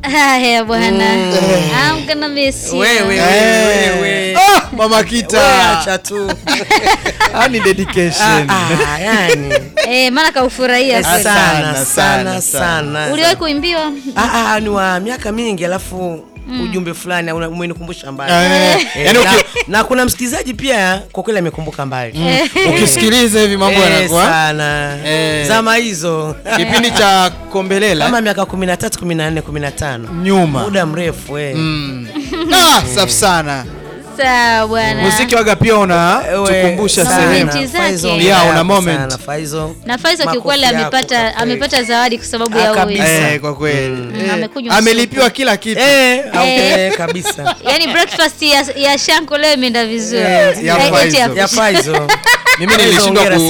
Haya bwana. I'm gonna miss you. Wewe, Eh. wewe. Ah, mama Wewe kita acha tu. Ah, ni dedication Ah, ah, yani. Eh, maana kaufurahia Sana, kweli. Sana, sana, sana, sana. Uliwahi kuimbiwa? Ah, ah, ni wa miaka mingi alafu ujumbe fulani una- umenikumbusha mbali. Eh, Eh, yaani na, uki- na kuna msikilizaji pia kwa kweli amekumbuka mbali. ukisikiliza hivi mambo Eh, yanakuwa sana. Eh. Zama hizo. kipindi cha kombelela Kama miaka 13, 14, 15. nyuma Muda mrefu eh. Mm. Ah, safi sana Sawa bwana. muziki waga pia una Ewe, tukumbusha sana. sehemu Momenti zake. Faizo, Yeah, ongea una hapo moment. sana, Faizo. Na Faizo Makofi kiukweli yako amepata kwa kweli. amepata zawadi kwa sababu Ah, ya kabisa. uwezo. eh, kwa kweli Mm, amekunywa amelipiwa supu. kila kitu Eh, eh, kabisa. Yaani breakfast ya, ya Shanko leo imeenda vizuri. Eh, ya Eh, eti Faizo. ya- Ya Faizo. mimi Faizo, nilishindwa hongera ku,